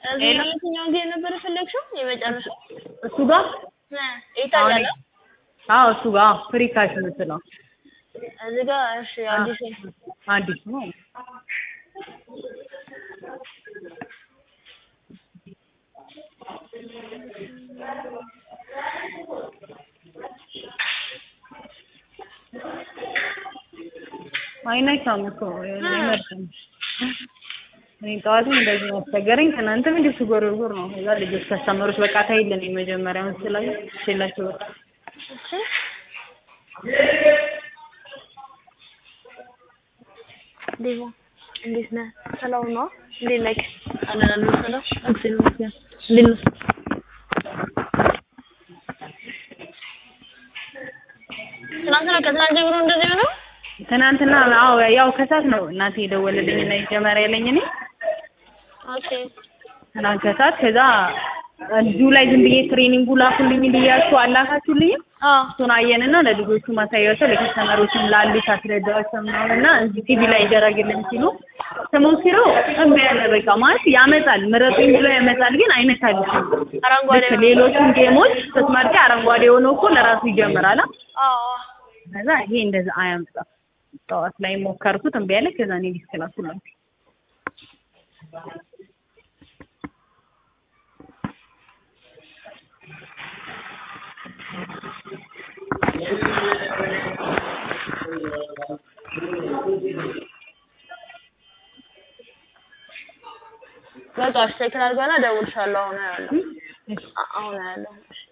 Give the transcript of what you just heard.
ከዚህ የትኛው ጊዜ ነበር የፈለግሽው? የመጨረሻው እሱ ጋር ይታያል። አዎ እሱ ጋር ፍሪ ካሽ የምትለው እዚህ ጋር እሺ፣ አዲስ አዲስ ነው። አይናቻም እኮ ይመርጣል። እኔ ጠዋትም እንደዚህ አስቸገረኝ። ትናንትም እንዲሁ ስጎርጉር ነው። እዛ ልጆች ከስተመሮች በቃ ታይልን የመጀመሪያውን ስላዩ ሽላቸው በቃ ዴቫ እንዴት ነህ? ሰላም ነው? እንዴት ነህ? አለን አለን ሰላም እግዚአብሔር ይመስገን። እንዴት ነህ? ትናንትና ከትናንት ጀምሮ እንደዚህ ሆነው ትናንትና አዎ ያው ከሳት ነው እናቴ የደወለልኝ እና የጀመሪያ ያለኝ እኔ ኦኬ ትናንት ከሳት ከዛ እዚሁ ላይ ዝም ብዬ ትሬኒንጉ ላኩልኝ ብያችሁ አላካችሁልኝም አዎ እሱን አየንና ለልጆቹ ማሳያቸው ለከስተመሮችም ላሉት አስረዳቸው ምናምን እና እዚህ ቲቪ ላይ ይደረግልን ሲሉ ስሞክረው እምቢ ያለ በቃ ማለት ያመጣል ምረጡኝ ብሎ ያመጣል ግን አይነካልሽም አረንጓዴ ልክ ሌሎቹን ጌሞች ስትመርጪ አረንጓዴ ሆኖ እኮ ለራሱ ይጀምራል አ አዎ ከዛ ይሄ እንደዛ አያመጣም ጠዋት ላይ ሞከርኩት እምቢ አለ ከዛ እኔ ዲስክ ላኩላችሁ በቃ እሺ ቼክ ላድርገውና እደውልልሻለሁ። አሁን ያለው አሁን ያለው